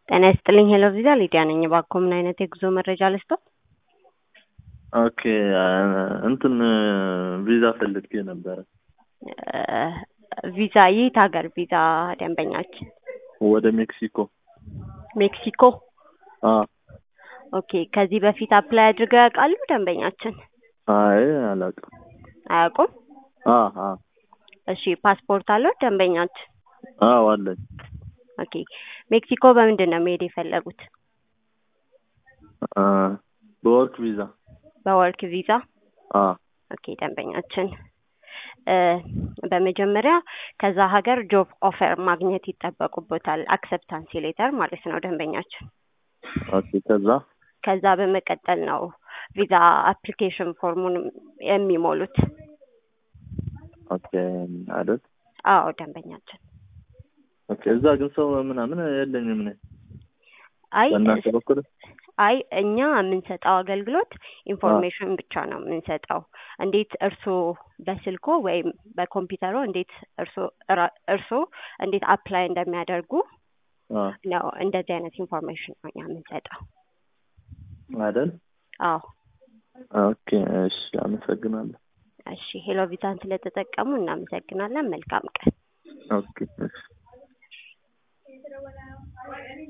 ጤና ይስጥልኝ ሄሎ ቪዛ ሊዲያ ነኝ። እባክዎ ምን አይነት የጉዞ መረጃ ልስጥዎ? ኦኬ እንትን ቪዛ ፈልጌ ነበረ። ቪዛ የት ሀገር ቪዛ ደንበኛችን? ወደ ሜክሲኮ። ሜክሲኮ። አ ኦኬ ከዚህ በፊት አፕላይ አድርገው ያውቃሉ ደንበኛችን? አይ አላውቅም። አያውቁም? አ አ እሺ ፓስፖርት አለው ደንበኛችን? አዎ አለኝ። ኦኬ ሜክሲኮ በምንድን ነው መሄድ የፈለጉት? አ በወርክ ቪዛ። በወርክ ቪዛ? አ ኦኬ ደንበኛችን እ በመጀመሪያ ከዛ ሀገር ጆብ ኦፈር ማግኘት ይጠበቁበታል። አክሰፕታንሲ ሌተር ማለት ነው ደንበኛችን። ኦኬ ከዛ ከዛ በመቀጠል ነው ቪዛ አፕሊኬሽን ፎርሙን የሚሞሉት። ኦኬ አይደል? አዎ ደንበኛችን። ኦኬ እዛ ግን ሰው ምናምን የለኝም እኔ አይ በእናንተ በኩል አይ እኛ የምንሰጠው አገልግሎት ኢንፎርሜሽን ብቻ ነው የምንሰጠው። እንዴት እርስዎ በስልኮ ወይም በኮምፒውተሮ እንዴት እርስዎ እራ- እርስዎ እንዴት አፕላይ እንደሚያደርጉ አ ነው እንደዚህ አይነት ኢንፎርሜሽን ነው እኛ የምንሰጠው። አይደል? አዎ ኦኬ እሺ አመሰግናለሁ። እሺ ሄሎ ቪዛን ስለተጠቀሙ እናመሰግናለን። መልካም ቀን። ኦኬ እሺ